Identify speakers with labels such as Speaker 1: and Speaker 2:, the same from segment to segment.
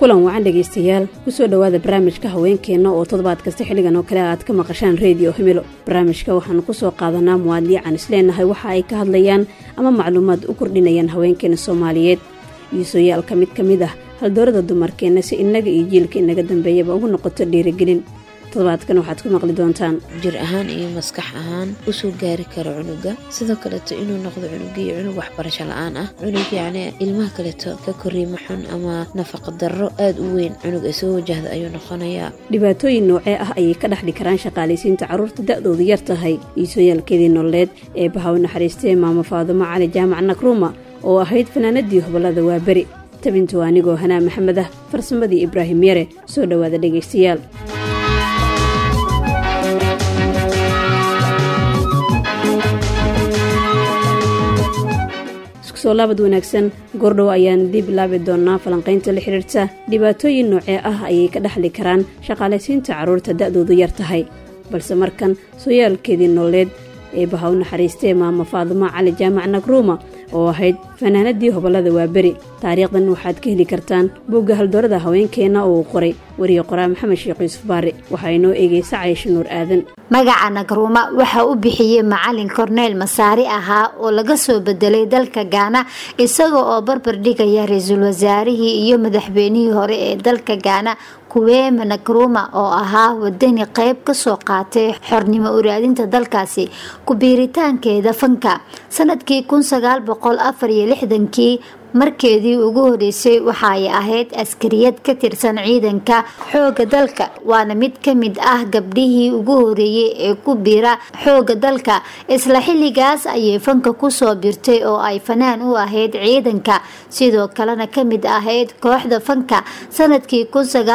Speaker 1: kulan wacan dhegaystayaal kusoo dhowaada barnaamijka haweenkeenna oo toddobaad kasta xilligan oo kale aad ka maqashaan reediyo himilo barnaamijka waxaanu kusoo qaadanaa muwaadliican isleenahay waxa ay ka hadlayaan ama macluumaad u kordhinayaan haweenkeena soomaaliyeed iisooyaal ka mid ka mid ah haldoorada dumarkeenna si innaga iyo jiilka inaga dambeeyaba ugu noqoto dhiirigelin toddobaadkan waxaad ku maqli doontaan
Speaker 2: jir ahaan iyo maskax ahaan usoo gaari karo cunuga sidoo kaleeto inuu noqdo cunugii cunug waxbarasho la-aan ah cunug yacni ilmaha kaleeto ka koriimo xun ama nafaqa darro aada u weyn cunug ay soo wajahda ayuu noqonayaa
Speaker 1: dhibaatooyin noocee ah ayay ka dhexdhi karaan shaqaalaysiinta carruurta da-doodu yar tahay iisooyaalkeedii nololeed ee bahaw naxariistee maamo faadumo cali jaamac nakruuma oo ahayd fanaanadii hobolada waa beri tabintu anigoo hanaa maxamed ah farsamadii ibraahim yare soo dhowaada dhegaystayaal soo laabad wanaagsan goordhow ayaan dib bilaabi doonaa falanqaynta la xidhiirta dhibaatooyin noocee ah ayay ka dhexli karaan shaqaalaysiinta carruurta da-doodu yar tahay balse markan sooyaalkeedii nololeed ee bahaw naxariistee maamo faadumo cali jaamac nakruuma oo ahayd fanaanadii hobolada waa beri taariikhdan waxaad ka heli kartaan bogga haldoorada haweenkeenna oo uu qoray wariye qoraa maxamed sheekh yuusuf baari waxaa inoo eegaysa caysho nuur aadan
Speaker 3: magaca nakruuma waxa u bixiyey macalin korneyl masaari ahaa oo laga soo bedelay dalka gaana isaga oo barbar dhigaya ra-iisul wasaarihii iyo madaxweynihii hore ee dalka gaana kuweema nakruuma oo ahaa wadani qeyb kasoo qaatay xornimo uraadinta dalkaasi ku-biiritaankeeda fanka sanadkii kii markeedii ugu horeysay waxaay ahayd askariyad ka tirsan ciidanka xooga dalka waana mid ka mid ah gabdhihii ugu horeeyey ee ku biira xooga dalka isla xilligaas ayay fanka kusoo birtay oo ay fanaan u ahayd ciidanka sidoo kalena kamid ahayd kooxda fanka sanadkii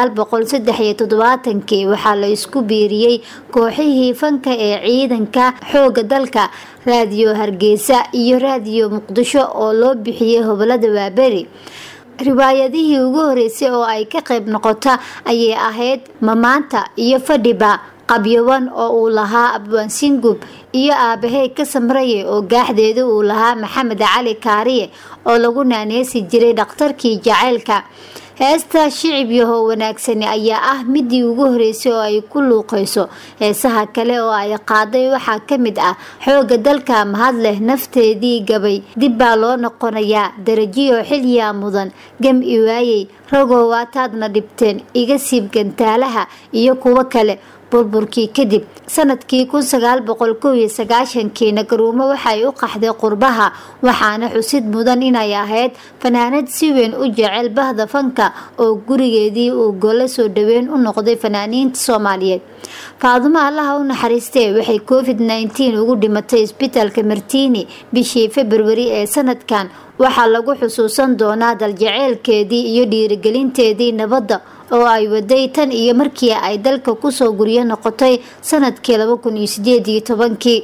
Speaker 3: kii waxaa la isku biiriyey kooxihii fanka ee ciidanka xooga dalka raadiyo hargeysa iyo raadiyo muqdisho oo loo bixiyey hobolada waaberi riwaayadihii ugu horeysay oo ay ka qayb noqota ayay ahayd mamaanta iyo fadhiba qabyaban oo uu lahaa abwaan singub iyo aabahey ka samraye oo gaaxdeeda uu lahaa maxamed cali kaariye oo lagu naaneysi jiray dhakhtarkii jaceylka heesta shicib yahow wanaagsani ayaa ah midii ugu horeysay oo ay ku luuqeyso heesaha kale oo ay qaaday waxaa kamid ah xooga dalka mahad leh nafteedii gabay dib baa loo noqonayaa darajiyo xilyaa mudan gam i waayey ragow waataadna dhibteen iga siib gantaalaha iyo kuwo kale burburkii kadib sanadkii kii nakaruumo waxay u qaxday qurbaha waxaana xusid mudan inay ahayd fanaanad si weyn u jecel bahda fanka oo gurigeedii uu golo soo dhaweyn u noqday fanaaniinta soomaaliyeed faadumo allaha u naxariistee waxay covid ugu dhimatay isbitaalka martiini bishii februari ee sanadkan waxaa lagu xusuusan doonaa daljeceelkeedii iyo dhiirigelinteedii nabadda oo ay waday tan iyo markii ay dalka kusoo guryo noqotay sanadkii kii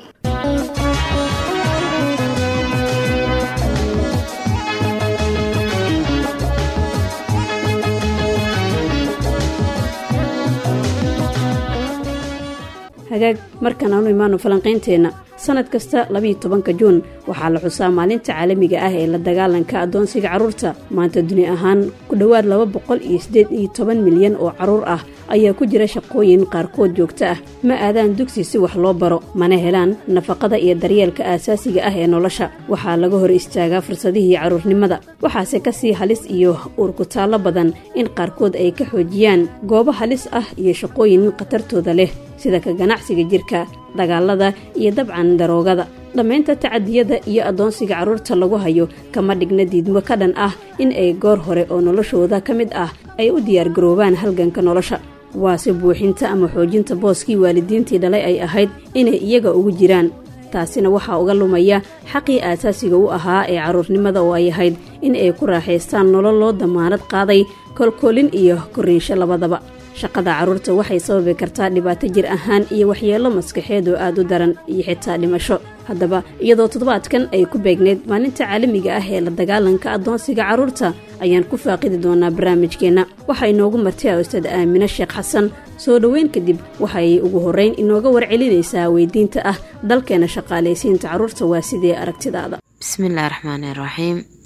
Speaker 1: hagaag markan aanu imaano falanqaynteenna sanad kasta labiiyo tobanka juun waxaa la xusaa maalinta caalamiga ah ee la dagaalanka addoonsiga carruurta maanta duni ahaan ku dhowaad laba boqol iyo siddeed iyo toban milyan oo carruur ah ayaa ku jira shaqooyin qaarkood joogto ah ma aadaan dugsi si wax loo baro mana helaan nafaqada iyo daryeelka aasaasiga ah ee nolosha waxaa laga hor istaagaa fursadihii carruurnimada waxaase kasii halis iyo uurkutaallo badan in qaarkood ay ka xoojiyaan goobo halis ah iyo shaqooyin khatartooda leh sida ka ganacsiga jirka dagaalada iyo dabcan daroogada dhammaynta tacadiyada iyo addoonsiga carruurta lagu hayo kama dhigna diidmo ka dhan ah in ay goor hore oo noloshooda ka mid ah ay u diyaargaroobaan halganka nolosha waase buuxinta ama xoojinta booskii waalidiintii dhalay ay ahayd inay iyaga ugu jiraan taasina waxaa uga lumaya xaqii aasaasiga u ahaa ee carruurnimada oo ay ahayd in ay ku raaxaystaan nolol loo damaanad qaaday kolkoolin iyo korriinsho labadaba shaqada carruurta waxay sababi kartaa dhibaato jir ahaan iyo waxyeello maskaxeed oo aad u daran iyo xitaa dhimasho haddaba iyadoo toddobaadkan ay ku beegneyd maalinta caalamiga ah ee la dagaalanka addoonsiga carruurta ayaan ku faaqidi doonaa barnaamijkeenna waxaa inoogu martay ustaad aamine sheekh xasan soo dhoweyn kadib waxay ugu horrayn inooga warcelinaysaa weydiinta ah dalkeena shaqaalaysiinta carruurta waa sidee aragtidaada
Speaker 2: bismillahi raxmaani raxiim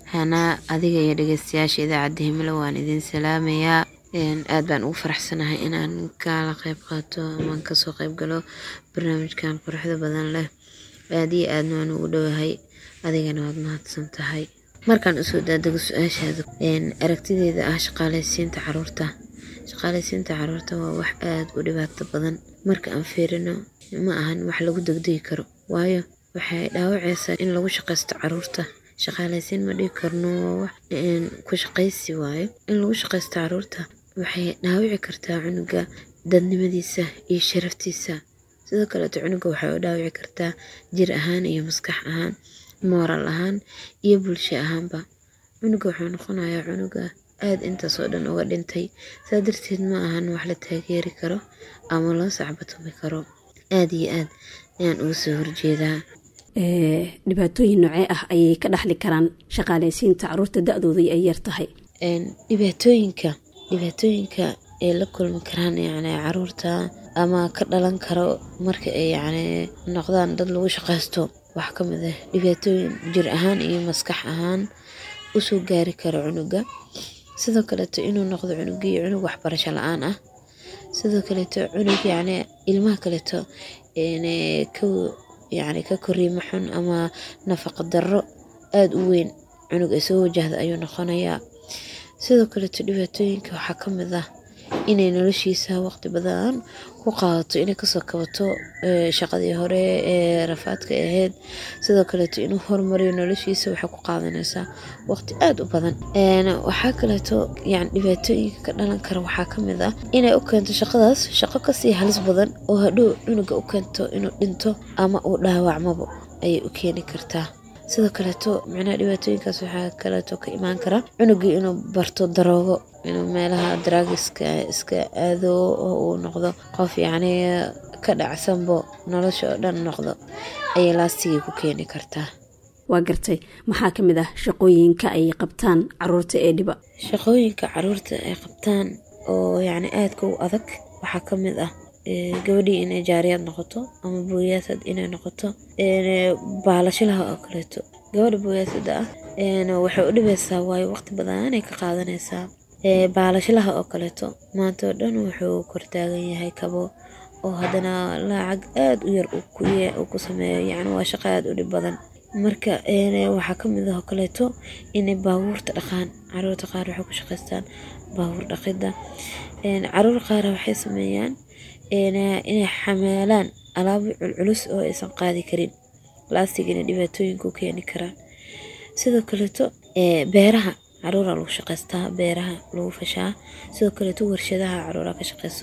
Speaker 2: hanaa adiga iyo dhegeystayaasha idaacadda himilo waan idin salaamayaa aad baan ugu faraxsanahay inaan kala qeyb qaato amaan kasoo qeyb galo barnaamijkan quruxda badan leh aad iyo aadna waan ugu dhowahay adigana waad mahadsan tahay markaan usoo daadego su-aashaada aragtideeda ah shaqaaleysiinta caruurta shaqaaleysiinta caruurta waa wax aada u dhibaato badan marka aan fiirino ma ahan wax lagu degdegi karo waayo waxay dhaawaceysaa in lagu shaqaysto caruurta shaqaaleysiin ma dhigi karno waa wax ku shaqaysi waayo in lagu shaqaysto caruurta waxay dhaawici kartaa cunuga dadnimadiisa iyo sharaftiisa sidoo kaleeto cunuga waxay u dhaawici kartaa jir ahaan iyo maskax ahaan mooral ahaan iyo bulsho ahaanba cunuga wuxuu noqonayaa cunuga aada intaas oo dhan uga dhintay saa darteed ma ahan wax la taageeri karo ama loo sacbatumi karo aada iyo aad ayaan uga soo horjeedaa
Speaker 1: dhibaatooyin noocee ah ayay ka dhaxli karaan shaqaaleysiinta caruurta da-dooda ay yar tahay
Speaker 2: dhibaatooyinka dhibaatooyinka ay la kulmi karaan yacni caruurta ama ka dhalan karo marka ay yacni noqdaan dad lagu shaqaysto wax ka mid ah dhibaatooyin jir ahaan iyo maskax ahaan usoo gaari karo cunuga sidoo kaleeto inuu noqdo cunugii cunug waxbarasho la-aan ah sidoo kaleeto cunug yacni ilmaha kaleeto ka yacni ka koriimo xun ama nafaqa darro aada u weyn cunug ay soo wajahda ayuu noqonayaa sidoo kaleeto dhibaatooyinka waxaa ka mid ah inay noloshiisa waqti badan ku qaadato inay kasoo kabato shaqadii hore ee rafaadka ahayd sidoo kaleeto inuu horumariyo noloshiisa waxay ku qaadanaysaa waqti aada u badan waxaa kaleeto yani dhibaatooyinka ka dhalan kara waxaa ka mid ah inay u keento shaqadaas shaqo kasii halis badan oo hadhow cunuga u keento inuu dhinto ama uu dhaawacmabo ayay u keeni kartaa sidoo kaleeto micnaha dhibaatooyinkaas waxaa kaleeto ka imaan kara cunugii inuu barto daroogo inuu meelaha daraagiska iska aado oo uu noqdo qof yacni ka dhacsanbo nolosha oo dhan noqdo ayay laastigii ku keeni kartaa
Speaker 1: waa gartay maxaa ka mid ah shaqooyinka ay qabtaan caruurta ee dhiba
Speaker 2: shaqooyinka caruurta ay qabtaan oo yacni aadka u adag waxaa ka mid ah gabadhii inay jaariyaad noqoto ama booyaasad inay noqoto baalashilaha oo kaleeto gabadha booyaasada ah waxay u dhibaysaa waayo waqti badanay ka qaadanaysaa baalashilaha oo kaleeto maanta oo dhan wuxuu kortaagan yahay kabo oo haddana lacag aada u yar uu ku sameeyo yacni waa shaqo aada u dhib badan marka waxaa ka mid ah oo kaleeto inay baabuurta dhaqaan caruurta qaar waxay ku shaqaystaan baabuur dhaqidda caruur qaar waxay sameeyaan inay xamaalaan alaabo culculus oo aysan qaadi karin laastigina dhibaatooyinku keeni karaan sidoo kaleeto beeraha caruura lagu shaqaystaa beeraha lagu fashaa sidoo kaleeto warshadaha caruura ka shaqeyso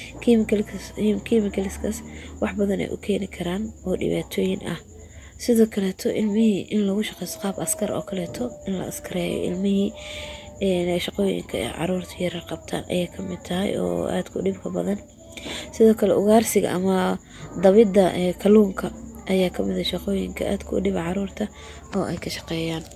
Speaker 2: kimikaliskaas wax badan ay u keeni karaan oo dhibaatooyin ah sidoo kaleeto ilmihii in lagu shaqeysto qaab askar oo kaleeto in la askareeyo ilmihii shaqooyinka ee caruurta yarar qabtaan ayay kamid tahay oo aadka u dhibka badan sidoo kale ugaarsiga ama dabidda kalluunka ayaa kamid a shaqooyinka aadka u dhiba caruurta oo ay ka shaqeeyaan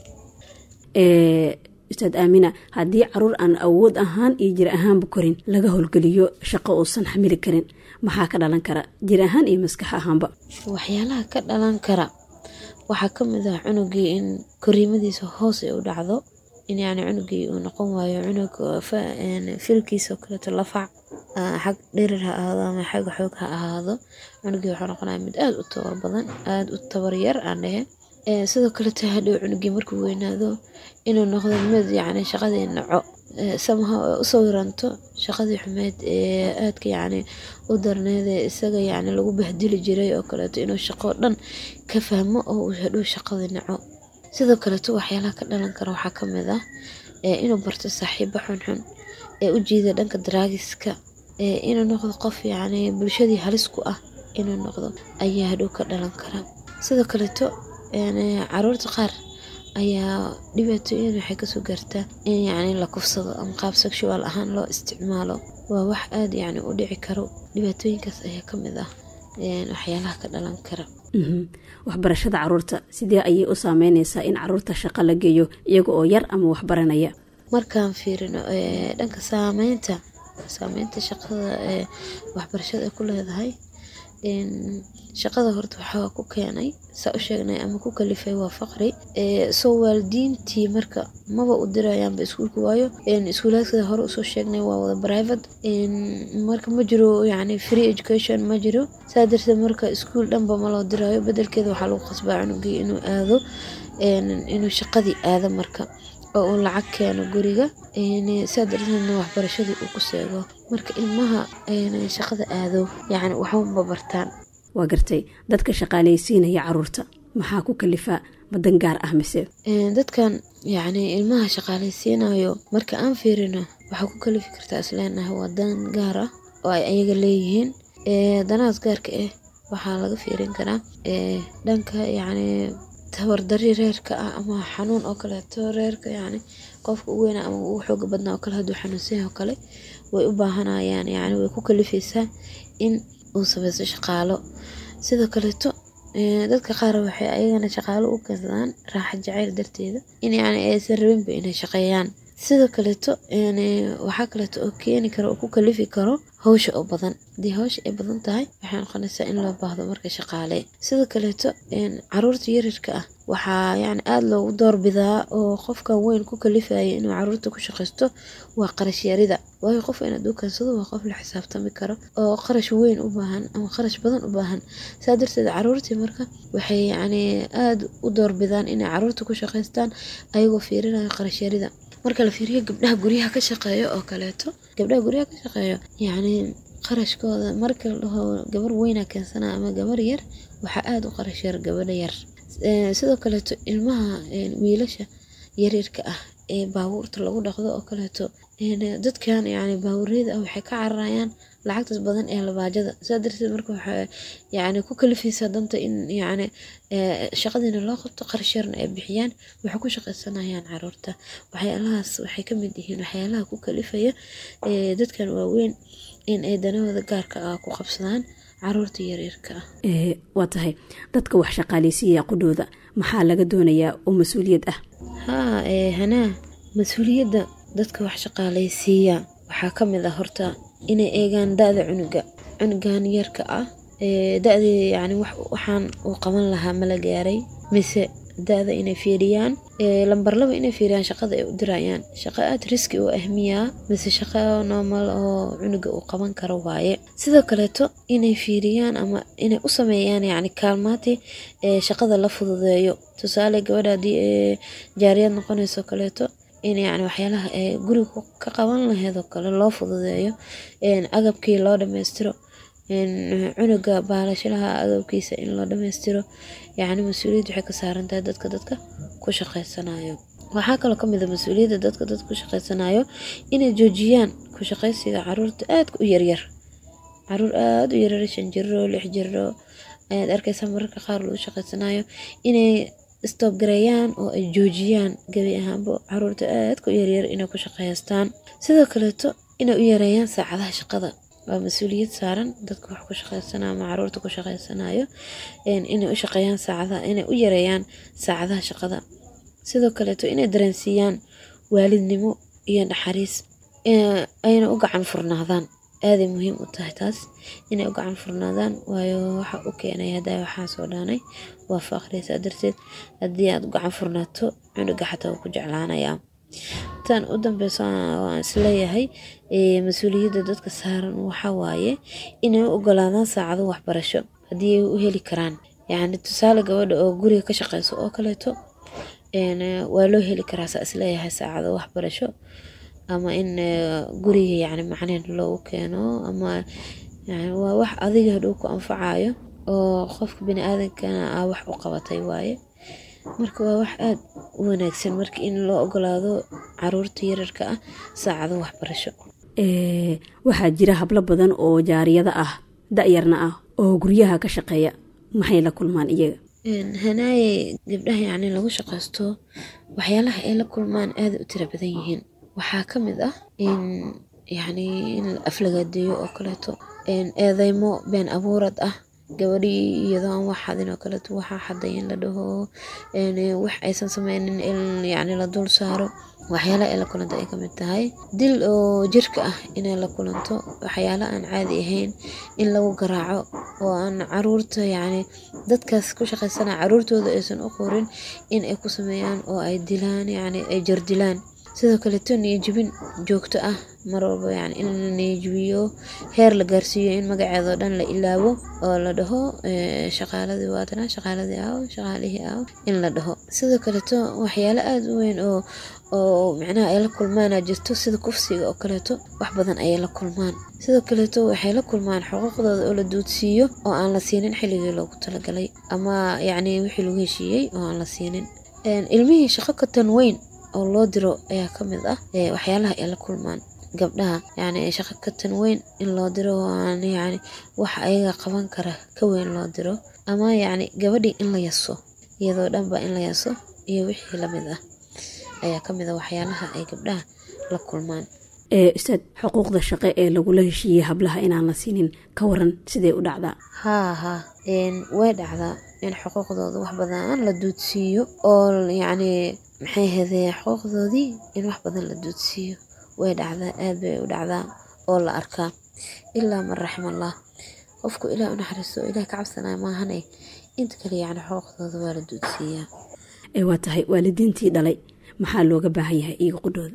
Speaker 1: ustaad aamina haddii caruur aan awood ahaan iyo jir ahaanba korin laga howlgeliyo shaqo uusan xamili karin maxaa ka dhalan kara jir ahaan iyo maskax ahaanba
Speaker 2: waxyaalaha ka dhalan kara waxaa kamid ah cunugii in koriimadiisa hoos ay u dhacdo in yani cunugii uu noqon waayo cunug filkiisa oo kaleeto lafac xag dhirir ha ahaado ama xag xoog ha ahaado cunugii waxuu noqonaya mid aada u tabar badan aada u tabar yar aan dhehe sidoo kaleeto hadhow cunugii markuu weynaado inuu noqdo mid yacni shaqadii naco samaha u sawiranto shaqadii xumeyd ee aadka yacni u darneed ee isaga yacni lagu bahdili jiray oo kaleeto inuu shaqo dhan ka fahmo oo uu hadhow shaqadii naco sidoo kaleeto waxyaalaha ka dhalan kara waxaa ka mid ah inuu barto saaxiibo xunxun ee u jiida dhanka daraagiska inuu noqdo qof yacni bulshadii halis ku ah inuu noqdo ayaa hadhow ka dhalan kara sidoo kaleeto caruurta qaar ayaa dhibaatooyin waxay kasoo gaartaa in yacni la kufsado ama qaab sexual ahaan loo isticmaalo waa wax aada yacni u dhici karo dhibaatooyinkaas ayaa ka mid ah waxyaalaha ka dhalan kara
Speaker 1: waxbarashada caruurta sidee ayay u saameyneysaa in caruurta shaqo la geeyo iyaga oo yar ama waxbaranaya
Speaker 2: markaan fiirino dhanka saameynta saameynta shaqada ee waxbarashada ay ku leedahay shaqada horta waxaa ku keenay saa u sheegnay ama ku kalifay waa faqri soo waalidiintii marka maba u dirayaanba iskuulka waayo iskuulaadkada hore usoo sheegnay waa wada private marka ma jiro yani free education ma jiro saa darteed marka iskuul dhanba ma loo dirayo bedelkeeda waxaa lagu qasbaa cunugii inuu aado inuu shaqadii aado marka oo uu lacag keeno guriga saa darteedna waxbarashadii uu ku seego marka ilmaha shaqada aado yani waxba bartaan
Speaker 1: waa gartay dadka shaqaalaysiinaya caruurta maxaa ku kalifaa badan gaar ah mise
Speaker 2: dadkan yani ilmaha shaqaalaysiinayo marka aan fiirino waxaa ku kalifi kartaa isleenahay waa dan gaar ah oo ay ayaga leeyihiin danahaas gaarka ah waxaa laga fiirin karaa dhanka yani tabardari reerka ah ama xanuun oo kaleeto reerka yani qofka u weyna ama uu xooga badnaa oo kale hadduu xanuunsan oo kale way u baahanayaan yani way ku kalifaysaa in uu samaysto shaqaalo sidoo kaleeto dadka qaar waxay ayagana shaqaalo u keensadaan raaxa jacayl darteeda in yani aysan rabinba inay shaqeeyaan sidoo kaleeto waxaa kaleeto oo keeni karo oo ku kalifi karo hawsha oo badan haddii hawsha ay badan tahay waxay noqonaysaa in loo baahdo marka shaqaale sidoo kaleeto caruurta yaryarka ah waxaa yani aada loogu doorbidaa oo qofkan weyn ku kalifaya inuu caruurta ku shaqaysto waa qarash yarida waayo qof inaad u keensado waa qof la xisaabtami karo oo qarash weyn u baahan ama qarash badan u baahan saa darteed caruurtii marka waxay yani aada u doorbidaan inay caruurta ku shaqaystaan ayagoo fiirinayo qarash yarida marka la fiiriyo gabdhaha guryaha ka shaqeeyo oo kaleeto gabdhaha guryaha ka shaqeeyo yacni qarashkooda marka la dhaho gabar weyna keensanaa ama gabar yar waxaa aada u qarash yar gabadha yar sidoo kaleeto ilmaha wiilasha yaryarka ah ee baabuurta lagu dhaqdo oo kaleeto dadkan yani baabuureyda ah waxay ka cararayaan lacagtaas badan ee labaajada saa darteed marka waxaa yani ku kalifaysaa danta in yani shaqadiina loo qabto qarash yarna ay bixiyaan waxay ku shaqaysanayaan caruurta waxyaalahaas waxay ka mid yihiin waxyaalaha ku kalifaya dadkan waaweyn in ay danahooda gaarka ah ku qabsadaan caruurta yaryarka ah
Speaker 1: waa tahay dadka wax shaqaaleysiiya qudhooda maxaa laga doonayaa oo mas-uuliyad ah
Speaker 2: haa hanaa mas-uuliyadda dadka wax shaqaaleysiiya waxaa ka mid ah horta inay eegaan da-da cunuga cunugan yarka ah da-dii yani waxaan uu qaban lahaa mala gaaray mise da-da inay fiiriyaan lambar laba inay fiiriyaan shaqada ay u dirayaan shaqo aad riski oo ahmiyaa mise shaqo normal oo cunuga uu qaban karo waaye sidoo kaleeto inay fiiriyaan ama inay u sameeyaan yani kaalmaati shaqada la fududeeyo tusaale gabadha haddii jaariyad noqonayso kaleeto in yani waxyaalaha guriga ka qaban laheedoo kale loo fududeeyo agabkii loo dhammaystiro cunuga baalashilaha agabkiisa in loo dhammaystiro yacni mas-uuliyadda waxay ka saaran tahay dadka dadka ku shaqaysanayo waxaa kaloo kamid a mas-uuliyadda dadka dadka ku shaqaysanayo inay joojiyaan ku shaqaysiga caruurta aadka u yaryar caruur aada u yaryar shan jiro lix jiro ayaad arkaysaa mararka qaar lagu shaqaysanayo inay stobgareeyaan oo ay joojiyaan gebi ahaanba caruurta aadka u yaryar inay ku shaqaystaan sidoo kaleeto inay u yareeyaan saacadaha shaqada waa mas-uuliyad saaran dadka wax ku shaqaysanayo ama caruurta ku shaqaysanayo inay u shaqeeyaan saacadaha inay u yareeyaan saacadaha shaqada sidoo kaleeto inay dareensiiyaan waalidnimo iyo naxariis ayna u gacan furnaadaan aaday muhiim u tahay taas inay u gacan furnaadaan waayo waxa u keenay haddaa waxaan soo dhaanay waa faaqriysaa darteed haddii aad u gacan furnaato cunuga xataa wuu ku jeclaanayaa tan u dambeyso waan isleeyahay mas-uuliyadda dadka saaran waxa waaye inay u ogolaadaan saacado waxbarasho haddii ay u heli karaan yacni tusaale gabadha oo guriga ka shaqeyso oo kaleeto waa loo heli karaa saa isleeyahay saacado waxbarasho ama in guriga yani macneen loogu keeno ama waa wax adiga hadhow ku anfacayo oo qofka bini aadankana aa wax u qabatay waaye marka waa wax aada u wanaagsan marka in loo ogolaado caruurta yararka ah saacado waxbarasho
Speaker 1: waxaa jira hablo badan oo jaariyada ah da-yarna ah oo guryaha ka shaqeeya maxay la kulmaan iyaga
Speaker 2: hanaaye gabdhaha yacni lagu shaqaysto waxyaalaha ay la kulmaan aada u tira badan yihiin waxaa ka mid ah in yacni in la aflagaadeeyo oo kaleeto eedeymo been abuurad ah gabadhii iyadoo aan wax xadin oo kaleeto waxaa xaday in la dhaho wax aysan sameynin in yacni la dul saaro waxyaala ay la kulanto ay kamid tahay dil oo jirka ah inay la kulanto waxyaala aan caadi ahayn in lagu garaaco oo aan caruurta yacni dadkaas ku shaqaysana caruurtooda aysan u qorin in ay ku sameeyaan oo ay dilaan yacni ay jardilaan sidoo kaleeto niyajibin joogto ah mar walba yani in la niyajibiyo heer la gaarsiiyo in magaceedao dhan la ilaabo oo la dhaho shaqaaladii waatana shaqaaladii aaw shaqaalihii aaw in la dhaho sidoo kaleeto waxyaalo aada u weyn oo oo micnaha ay la kulmaana jirto sida kufsiga oo kaleeto wax badan ayay la kulmaan sidoo kaleeto waxay la kulmaan xuquuqdooda oo la duudsiiyo oo aan la siinin xilligii loogu talagalay ama yacni wixii lagu heshiiyey oo aan la siinin ilmihii shaqo ka tan weyn oo loo diro ayaa ka mid ah waxyaalaha ay la kulmaan gabdhaha yacni shaqo ka tan weyn in loo diro aan yacni waxa ayaga qaban kara ka weyn loo diro ama yacni gabadhii in la yaso iyadoo dhanba in la yaso iyo wixii lamid ah ayaa ka mid a waxyaalaha ay gabdhaha la kulmaan
Speaker 1: ustaad xuquuqda shaqe ee lagula heshiiyey hablaha inaan la siinin ka waran sidee u dhacdaa
Speaker 2: haa haa way dhacdaa in xuquuqdooda wax badan la duudsiiyo oo yacni maxay hadee xuquuqdoodii in wax badan la duudsiiyo way dhacdaa aad bay u dhacdaa oo la arkaa ilaa man raximallah qofku ilaah u naxariisto ilaah ka cabsanaya maahane inta kale yacni xuquuqdooda waa la duudsiiyaa
Speaker 1: waa tahay waalidiintii dhalay maxaa looga baahan yahay iyaga qudhooda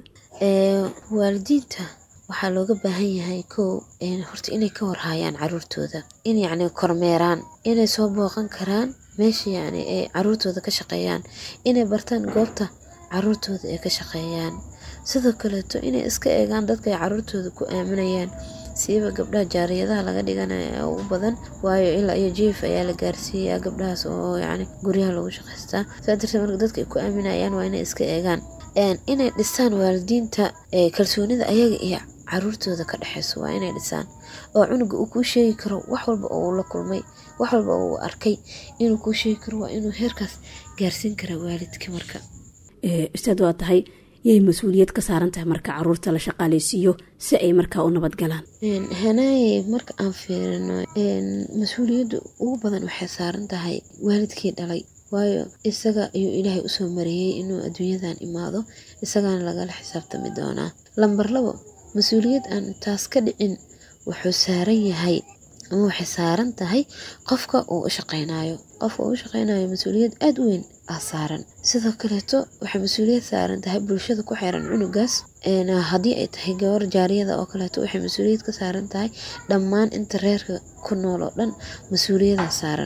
Speaker 2: waalidiinta waxaa looga baahan yahay kow horta inay ka warhaayaan caruurtooda in yacni kormeeraan inay soo booqan karaan meesha yacni ay caruurtooda ka shaqeeyaan inay bartaan goobta caruurtooda ay ka shaqeeyaan sidoo kaleeto inay iska eegaan dadka ay caruurtooda ku aaminayaan siiba gabdhaha jaariyadaha laga dhiganaya u badan waayo ilaa iyo jief ayaa la gaarsiiyaa gabdhahaas oo yacni guryaha lagu shaqaystaa saa darteed marka dadka ay ku aaminayaan waa inay iska eegaan inay dhisaan waalidiinta kalsoonida ayaga iyo caruurtooda ka dhexeyso waa inay dhisaan oo cunuga uu kuu sheegi karo wax walba oo uu la kulmay wax walba oo uu arkay inuu kuu sheegi karo waa inuu heerkaas gaarsiin karaa waalidka marka
Speaker 1: ustaad waa tahay yay mas-uuliyad ka saaran tahay marka caruurta la shaqaaleysiiyo si ay markaa u nabad galaan
Speaker 2: hanaaye marka aan fiirino mas-uuliyadda ugu badan waxay saaran tahay waalidkii dhalay waayo isaga ayuu ilaahay usoo mariyey inuu adduunyadan imaado isagaana lagala xisaabtami doonaa lambar labo mas-uuliyad aan taas ka dhicin wuxuu saaran yahay ama waxay saaran tahay qofka uu u shaqeynayo qofka uu u shaqeynayo mas-uuliyad aada u weyn ah saaran sidoo kaleeto waxay mas-uuliyad saaran tahay bulshada ku xiran cunugaas haddii ay tahay gabar jaariyada oo kaleeto waxay mas-uuliyad ka saaran tahay dhammaan inta reerka ku nool oo dhan mas-uuliyada saaran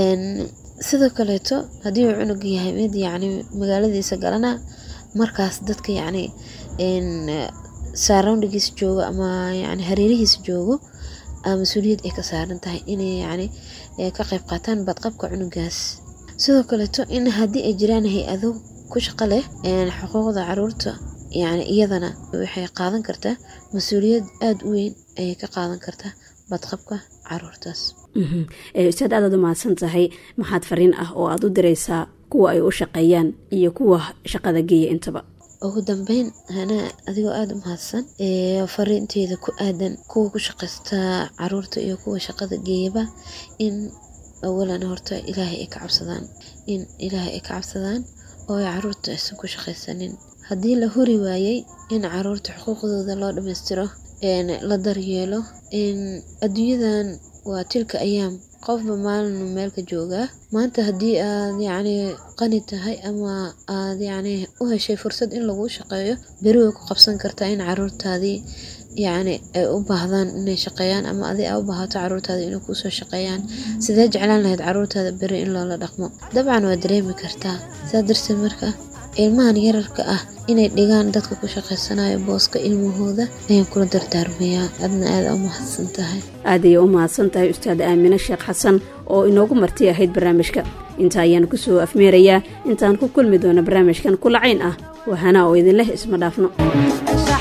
Speaker 2: sidoo kaleeto haddii uu cunug yahay mid yacni magaaladiisa galana markaas dadka yacni surroundigiisa joogo ama yani hareerihiisa joogo mas-uuliyad ay ka saaran tahay inay yacni ka qayb qaataan badqabka cunugaas sidoo kaleeto in haddii ay jiraan hay-ado ku shaqo leh xuquuqda caruurta yani iyadana waxay qaadan kartaa mas-uuliyad aada u weyn ayay ka qaadan kartaa badqabka caruurtaas
Speaker 1: ustaad aadaad u mahadsan tahay maxaad fariin ah oo aada u diraysaa kuwa ay u shaqeeyaan iyo kuwa shaqada geeya intaba
Speaker 2: ugu dambeyn hanaa adigoo aada u mahadsan fariinteeda ku aadan kuwa ku shaqaysta caruurta iyo kuwa shaqada geeyaba in awalan horta ilaahay ay ka cabsadaan in ilaahay ay ka cabsadaan oo ay caruurta aysan ku shaqaysanin haddii la huri waayey in caruurta xuquuqdooda loo dhammaystiro la daryeelo adduunyadan waa tilka ayaam qofba maalinu meelka joogaa maanta haddii aad yacni qani tahay ama aad yacni u heshay fursad in laguu shaqeeyo beri way ku qabsan kartaa in caruurtaadii yacni ay u baahdaan inay shaqeeyaan ama adi aa u baahato caruurtaada inay kuusoo shaqeeyaan sidee jeclaan lahayd caruurtaada beri in loola dhaqmo dabcan waa dareemi kartaa saa darteed marka ilmahan yararka ah inay dhigaan dadka ku shaqaysanayo booska ilmahooda ayaan kula dardaarmayaa adna aada u mahadsan tahay
Speaker 1: aad ayay u mahadsan tahay ustaad aamine sheekh xasan oo inoogu marti ahayd barnaamijka inta ayaan kusoo afmeerayaa intaan ku kulmi doono barnaamijkan kulacayn ah wahanaa oo idinleh isma dhaafno